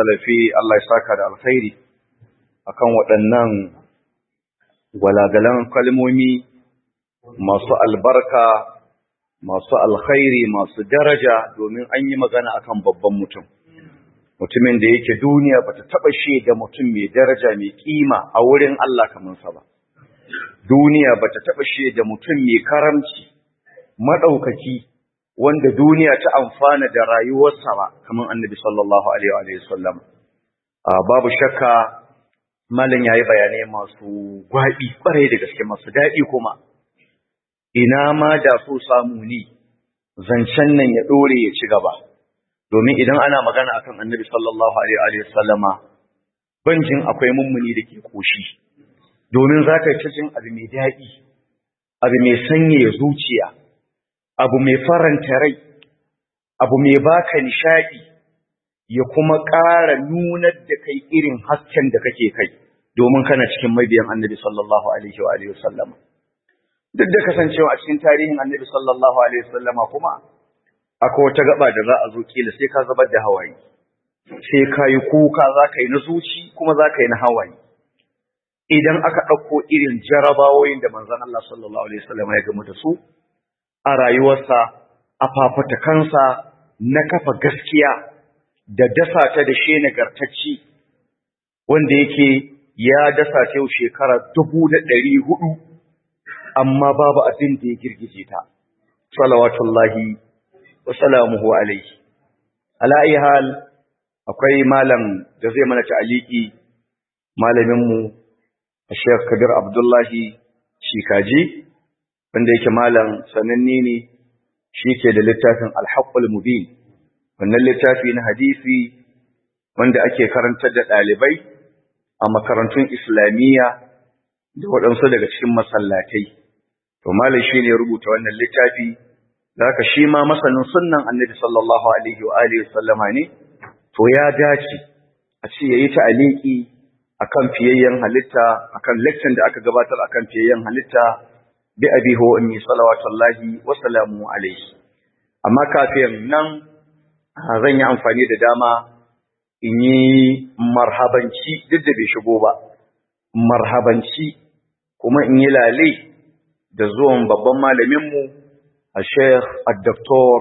salafi Allah ya saka da alkhairi akan waɗannan gwalagalan kalmomi masu albarka masu alkhairi masu daraja domin an yi magana akan babban mutum mutumin da yake duniya bata taba shaida mutum mai daraja mai kima a wurin Allah kamar sa ba duniya bata taba shaida mutum mai karamci madaukaki wanda duniya ta amfana da rayuwarsa ba kamar annabi sallallahu alaihi wa sallam babu shakka malam yayi bayanai masu gwabi kwarai da gaske masu dadi kuma ina ma da so samu ni zancen nan ya dore ya ci gaba domin idan ana magana akan annabi sallallahu alaihi wa sallama banjin akwai mummuni da ke koshi domin za ka yi cikin abu mai daɗi abu mai sanyaya zuciya abu mai faranta rai abu mai baka nishaɗi ya kuma ƙara nunar da kai irin hasken da kake kai domin kana cikin mabiyan annabi sallallahu alaihi wa alihi sallama duk da kasancewa a cikin tarihin annabi sallallahu alaihi sallama kuma akwai wata gaba da za a zo kila sai ka zubar da hawaye sai ka yi kuka za ka yi na zuci kuma za ka yi na hawaye idan aka ɗauko irin jarabawoyin da manzon Allah sallallahu alaihi sallama ya gamu da su a rayuwarsa a fafatakansa na kafa gaskiya da dasa ta da she nagartacci wanda yake ya dasa ta yau shekara dubu da ɗari hudu amma babu abin da ya girgije ta salawatullahi wa salamuhu alaihi ala ayi hal akwai malam da zai mana ta'aliki malaminmu Sheikh Kabir Abdullahi Shikaji wanda yake malam sananne ne shi ke da littafin alhaƙul mubin wannan littafi na hadisi wanda ake karantar da ɗalibai a makarantun islamiyya da waɗansu daga cikin masallatai to malam shi ne rubuta wannan littafi da haka shi ma masanin sunnan annabi sallallahu alaihi wa alihi sallama ne to ya dace a ce yayi ta'aliki akan fiyayyen halitta akan lecture da aka gabatar akan fiyayyen halitta bi abi ho ummi salawatullahi wa salamu alaihi amma kafin nan zan yi amfani da dama in yi marhabanci duk da bai shigo ba marhabanci kuma in yi lale da zuwan babban malaminmu a sheikh al-doktor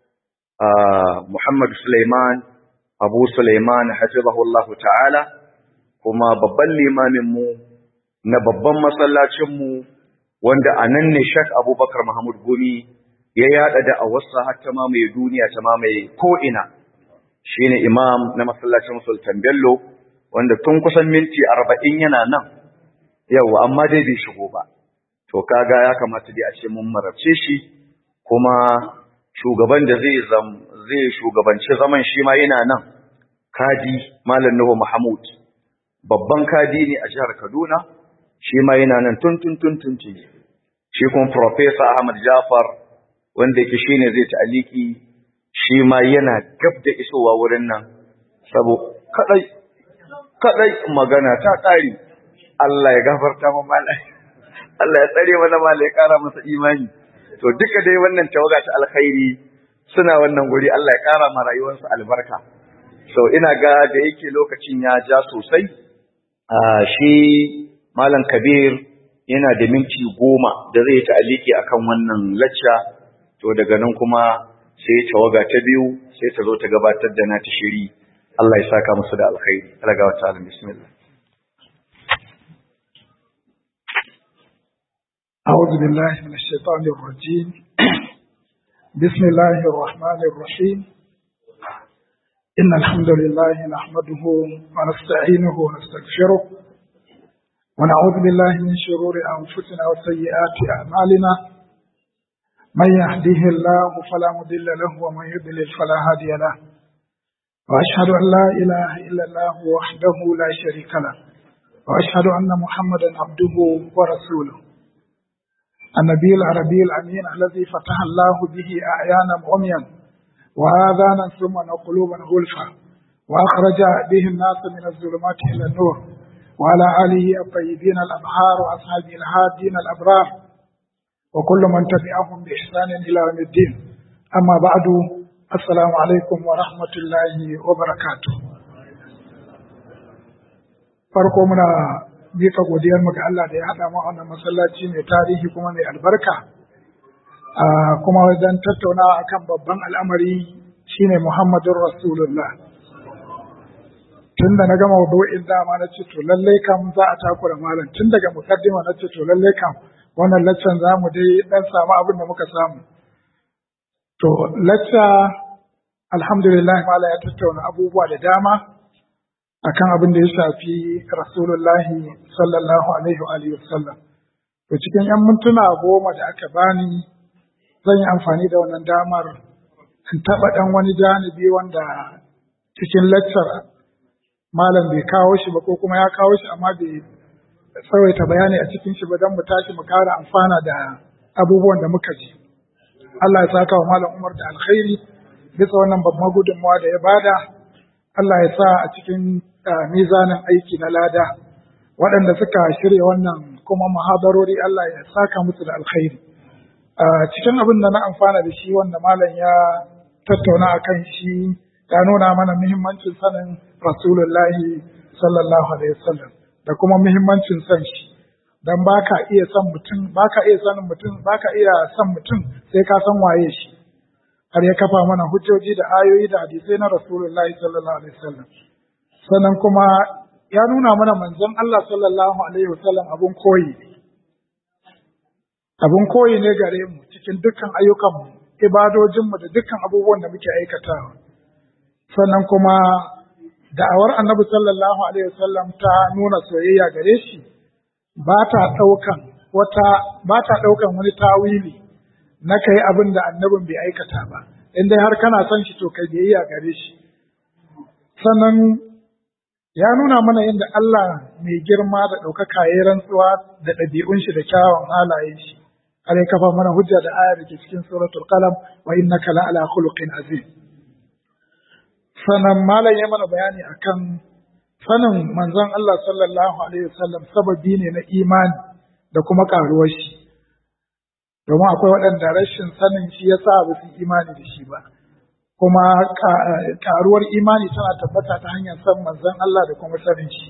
muhammad suleiman abu suleiman hafizahullahu ta'ala kuma babban limaminmu na babban masallacinmu wanda a nan ne Sheikh Abubakar Muhammad Gumi ya yada da awarsa har ta mamaye duniya ta mamaye ko'ina shi ne imam na masallacin Sultan Bello wanda tun kusan minti arba'in yana nan yau amma dai bai shigo ba to kaga ya kamata dai a ce mun marabce shi kuma shugaban da zai zai shugabanci zaman shi ma yana nan kadi malam Nuhu Mahmud babban kadi ne a jihar Kaduna shi ma yana nan tun tun tun tun shi kuma Professor Ahmad Jafar wanda yake shine zai ta'aliki shi ma yana gab da isowa wurin nan sabo kadai kadai magana ta tsari Allah ya gafarta mu malai Allah ya tsare mana malai ya kara masa imani to duka dai wannan tawaga ta alkhairi suna wannan guri Allah ya kara ma rayuwarsa albarka so ina ga da yake lokacin ya ja sosai shi Malam Kabir yana da minti goma da zai ta'aliki akan wannan lacca to daga nan kuma sai tawaga ta biyu sai ta zo ta gabatar da nata shiri Allah ya saka musu da alkhairi Allah ga wata alim bismillah أعوذ بالله من الشيطان الرجيم بسم الله الرحمن الرحيم إن الحمد لله نحمده ونستعينه ونستغفره ونعوذ بالله من شرور أنفسنا وسيئات أعمالنا من يهديه الله فلا مضل له ومن يضلل فلا هادي له وأشهد أن لا إله إلا الله وحده لا شريك له وأشهد أن محمدا عبده ورسوله النبي العربي الأمين الذي فتح الله به أعيانا عميا وآذانا سما وقلوبا غلفا وأخرج به الناس من الظلمات إلى النور وعلى آله الطيبين الأبحار وأصحابه الهادين الأبرار وكل من تبعهم بإحسان إلى يوم الدين أما بعد السلام عليكم ورحمة الله وبركاته farko muna mika godiyar mu ga Allah da ya haɗa mu a wannan masallaci mai tarihi kuma mai albarka kuma wajen tattaunawa akan babban al'amari shine Muhammadun Rasulullah tun da na gama wudu'in dama na ce to lallai kam za a takura malam tun daga mukaddima na ce to lallai kam wannan laccan za mu dai dan samu abin da muka samu to lacca alhamdulillah mala ya tattauna abubuwa da dama akan abin da ya shafi rasulullahi sallallahu alaihi wa alihi wasallam to cikin yan mintuna goma da aka bani zan yi amfani da wannan damar in taɓa ɗan wani janibi wanda cikin laccar malam bai kawo shi ba ko kuma ya kawo shi amma bai tsawaita bayani a cikin shi ba don mu tashi mu kara amfana da abubuwan da muka ji Allah ya saka wa malam Umar da alkhairi bisa wannan babban gudunmawa da ya bada Allah ya sa a cikin mizanin aiki na lada waɗanda suka shirya wannan kuma muhadarori Allah ya saka musu da alkhairi cikin abin da na amfana da shi wanda malam ya tattauna akan shi ya nuna mana muhimmancin sanin Rasulullahi sallallahu alaihi wasallam da kuma muhimmancin san shi dan baka iya san mutum baka iya sanin mutum baka iya san mutum sai ka san waye shi har ya kafa mana hujjoji da ayoyi da hadisai na Rasulullahi sallallahu alaihi wasallam sannan kuma ya nuna mana manzon Allah sallallahu alaihi wasallam abun koyi abun koyi ne gare mu cikin dukkan ayyukanmu ibadojinmu da dukkan abubuwan da muke aikatawa sannan kuma da'awar annabi sallallahu alaihi wasallam ta nuna soyayya gare shi ba ta ɗaukan wata ba ta ɗaukan wani tawili na kai abin da annabin bai aikata ba in dai har kana son shi to kai biyayya gare shi sannan ya nuna mana yadda Allah mai girma da ɗaukaka ya rantsuwa da ɗabi'un shi da kyawun halayen shi har ya kafa mana hujja da ayar da ke cikin suratul qalam wa innaka la ala khuluqin azim sannan malam ya mana bayani akan sanin manzon Allah sallallahu alaihi wasallam sababi ne na imani da kuma karuwar shi domin akwai waɗanda rashin sanin shi ya sa ba su imani da shi ba kuma karuwar imani tana tabbata ta hanyar san manzon Allah da kuma sanin shi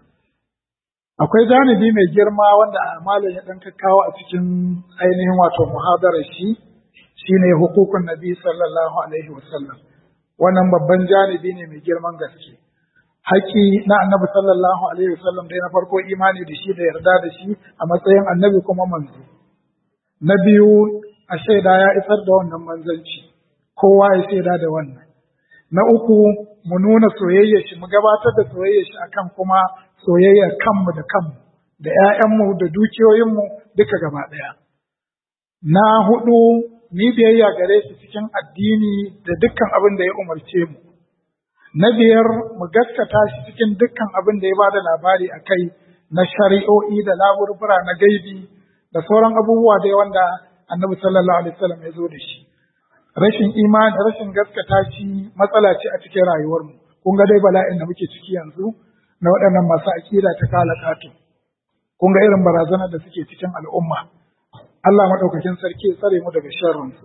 akwai janibi mai girma wanda malam ya ɗan kawo a cikin ainihin wato muhadarar shi shine hukukun nabi sallallahu alaihi wasallam wannan babban janibi ne mai girman gaske haƙƙi na annabi sallallahu alaihi wasallam dai na farko imani da shi da yarda da shi a matsayin annabi kuma manzo na biyu a shaida ya isar da wannan manzanci kowa ya shaida da wannan na uku mu nuna soyayyar shi mu gabatar da soyayyar shi akan kuma soyayyar kanmu da kanmu da ƴaƴanmu da dukiyoyinmu duka gaba ɗaya na hudu ni biyayya gare shi cikin addini da dukkan abin da ya umarce mu. Na biyar mu gaskata shi cikin dukkan abin da ya ba da labari a kai na shari'o'i da laburbura na gaibi da sauran abubuwa dai wanda annabi sallallahu alaihi wasallam ya zo da shi. Rashin imani, rashin gaskata shi matsala ce a cikin rayuwarmu. Kun ga dai bala'in da muke ciki yanzu na waɗannan masu aƙida ta kala ƙato. Kun ga irin barazanar da suke cikin al'umma. Allah maɗaukakin sarki ya tsare mu daga sharrinsu.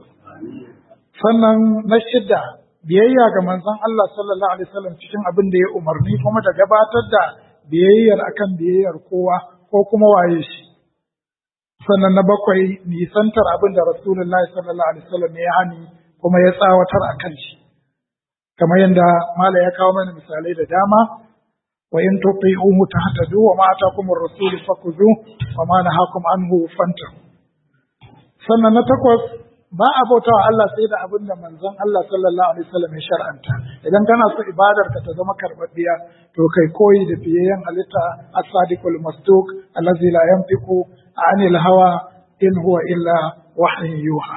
Sannan na shidda biyayya ga manzon Allah sallallahu alaihi wasallam cikin abin da ya umarni kuma da gabatar da biyayyar akan biyayyar kowa ko kuma waye shi. Sannan na bakwai nisantar abin da Rasulullahi sallallahu alaihi wasallam ya hani kuma ya tsawatar a kan shi. Kamar yadda Mala ya kawo mana misalai da dama wa in tuti'uhu tahtadu wa ma atakum ar-rasul fakhudhu wa ma nahakum anhu fantahu. sannan na takwas ba a bautawa Allah sai da abin da manzon Allah sallallahu alaihi wasallam ya shar'anta idan kana so ibadar ka ta zama karbabbiya to kai koyi da fiyayyen halitta as-sadiqul masduq allazi la yantiqu anil hawa in huwa illa wahyin yuha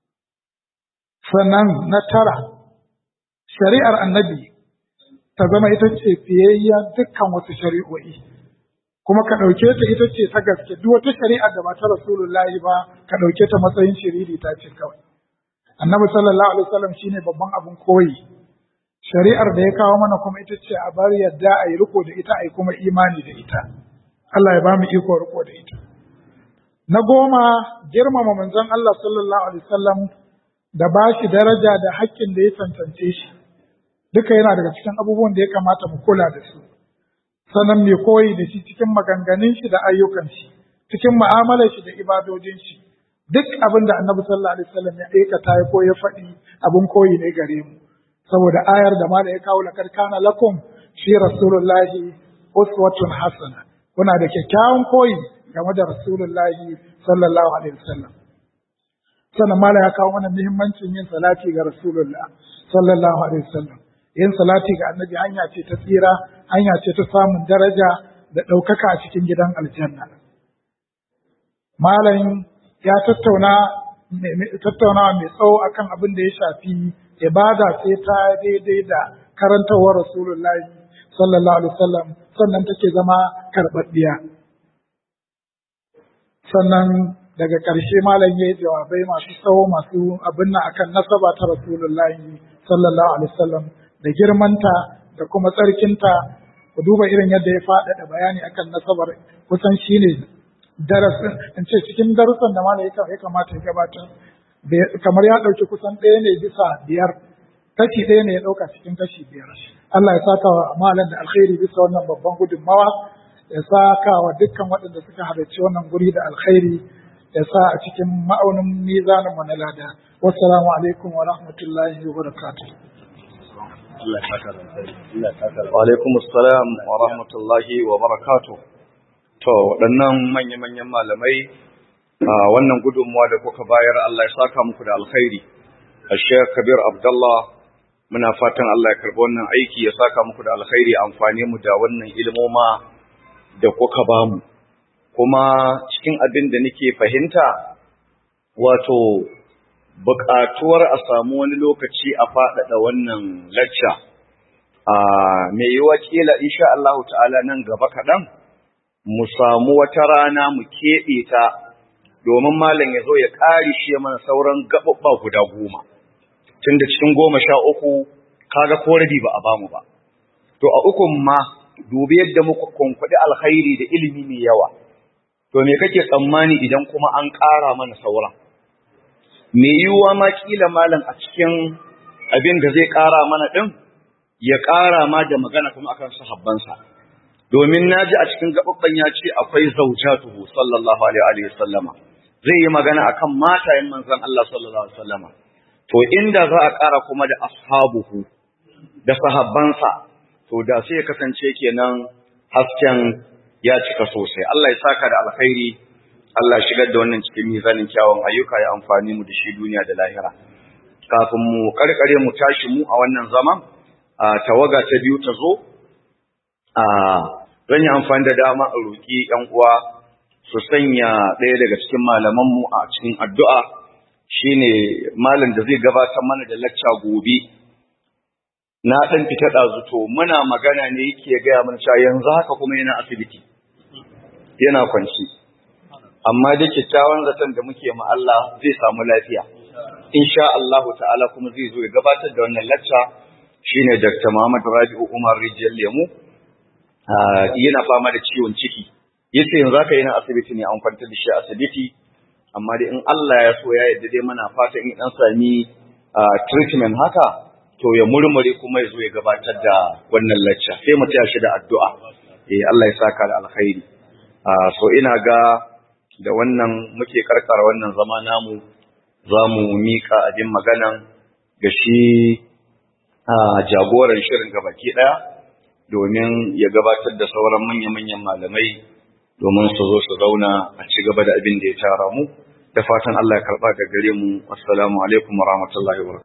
sannan na tara shari'ar annabi ta zama ita ce fiyayyen dukkan wasu shari'o'i kuma ka ɗauke ta ita ce ta gaske duk wata shari'a da ba ta rasulullahi ba ka ɗauke ta matsayin shiriri ta ce kawai annabi sallallahu alaihi wasallam shine babban abin koyi shari'ar da ya kawo mana kuma ita ce a bar yadda a yi riko da ita a yi kuma imani da ita Allah ya ba mu iko riko da ita na goma girmama manzon Allah sallallahu alaihi wasallam da ba shi daraja da haƙƙin da ya cancance shi duka yana daga cikin abubuwan da ya kamata mu kula da su sannan mai koyi da shi cikin maganganun shi da ayyukan shi cikin mu'amalar shi da ibadojin shi duk abin da annabi sallallahu alaihi wasallam ya aikata ya ko ya faɗi abin koyi ne gare mu saboda ayar da mala ya kawo lakar kana lakum fi rasulullahi uswatun hasana kuna da kyakkyawan koyi game da rasulullahi sallallahu alaihi wasallam sannan mala ya kawo mana muhimmancin yin salati ga rasulullah sallallahu alaihi wasallam yin salati ga annabi hanya ce ta tsira hanya ce ta samun daraja da ɗaukaka a cikin gidan aljanna malam ya tattauna tattaunawa mai tsawo akan abin da ya shafi ibada sai ta daidai da karantawar rasulullahi sallallahu alaihi wasallam sannan take zama karɓaɗɗiya sannan daga ƙarshe malam ya yi jawabai masu tsawo masu abin nan akan nasaba ta rasulullahi sallallahu alaihi wasallam da girmanta da kuma tsarkinta ku duba irin yadda ya faɗaɗa bayani akan nasabar kusan shine darasin in ce cikin darussan da malam ya kamata ya gabatar kamar ya ɗauki kusan ɗaya ne bisa biyar kashi ɗaya ne ya ɗauka cikin kashi biyar Allah ya saka wa malam da alkhairi bisa wannan babban gudunmawa ya saka wa dukkan waɗanda suka halarci wannan guri da alkhairi ya sa a cikin ma'aunin mizanin mu na lada wassalamu alaikum wa rahmatullahi wa barakatuh wa alaikum assalam wa rahmatullahi wa barakatuh to waɗannan manya-manyan malamai a wannan gudunmuwa da kuka bayar Allah ya saka muku da alkhairi Sheikh Kabir Abdullah muna fatan Allah ya karbi wannan aiki ya saka muku da alkhairi amfane mu da wannan ilmoma da kuka bamu kuma cikin abin da nake fahimta wato buƙatuwar a samu wani lokaci a faɗaɗa wannan lacca a mai yiwa kila insha Allah ta'ala nan gaba kaɗan mu samu wata rana mu keɓe ta domin malam ya zo ya ƙari shi mana sauran gaɓaɓɓa guda goma tun da cikin goma sha uku kaga ko rabi ba a bamu ba to a ukun ma dubi yadda muka kwankwaɗi alkhairi da ilimi mai yawa to me kake tsammani idan kuma an ƙara mana sauran me yiwuwa ma kila malam a cikin abin da zai ƙara mana ɗin ya ƙara ma da magana kuma akan sahabbansa domin na ji a cikin gaɓaɓɓen ya ce akwai zaujatuhu sallallahu alaihi wa sallama zai yi magana akan matayen manzon Allah sallallahu alaihi wa sallama to inda za a ƙara kuma da ashabuhu da sahabbansa to da sai ya kasance kenan hasken ya cika sosai Allah ya saka da alkhairi Allah ya shigar da wannan cikin mizanin kyawun ayyuka ya amfani mu da shi duniya da lahira kafin mu karkare mu tashi mu a wannan zaman a tawaga ta biyu ta zo a zan yi amfani da dama a roƙi ƴan uwa su sanya ɗaya daga cikin malamanmu a cikin addu'a shine malam da zai gabatar mana da lacca gobe na ɗan fita ɗazu to muna magana ne yake gaya mana cewa yanzu haka kuma yana asibiti yana kwanci amma da kyakkyawan zaton da muke ma Allah zai samu lafiya insha Allah ta'ala kuma zai zo ya gabatar da wannan lacca shine Dr. Muhammad Rabi'u Umar Rijiyar Lemu yana fama da ciwon ciki yace yanzu haka yana asibiti ne an kwantar da shi asibiti amma dai in Allah ya so ya yarda dai muna fatan in an sami treatment haka to ya murmure kuma ya zo ya gabatar da wannan lacca sai mu taya shi da addu'a eh Allah ya saka da alkhairi so ina ga da wannan muke karkara wannan zama namu za mu mika abin maganan ga shi jagoran shirin gabaki daya domin ya gabatar da sauran manya-manyan malamai domin su zo su zauna a ci gaba da abin da ya tara mu da fatan Allah ya karba da gare mu assalamu alaikum wa rahmatullahi wa